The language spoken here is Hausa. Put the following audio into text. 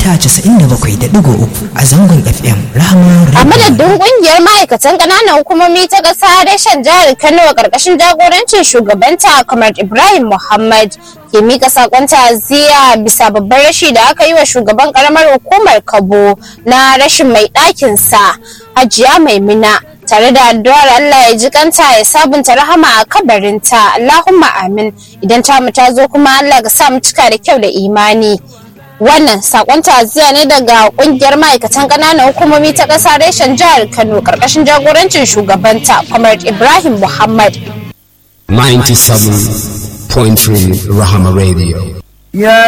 mita 97.3 a zangon FM Rahama A madadin kungiyar ma'aikatan ƙananan hukumomi ta ƙasa reshen jihar Kano a ƙarƙashin jagorancin shugabanta kamar Ibrahim Muhammad ke mika sakon ta'aziyya bisa babban rashi da aka yi wa shugaban ƙaramar hukumar Kabo na rashin mai ɗakin sa Hajiya Maimuna tare da addu'ar Allah ya ji kanta ya sabunta rahama a kabarinta Allahumma amin idan ta mu ta zo kuma Allah ka sa mu cika da kyau da imani. wannan sakon ta'aziyya ne daga kungiyar ma'aikatan ƙananan hukumomi ta ƙasa reshen jihar kano ƙarƙashin jagorancin shugabanta kamar ibrahim muhammad 97.3 Rahama Radio.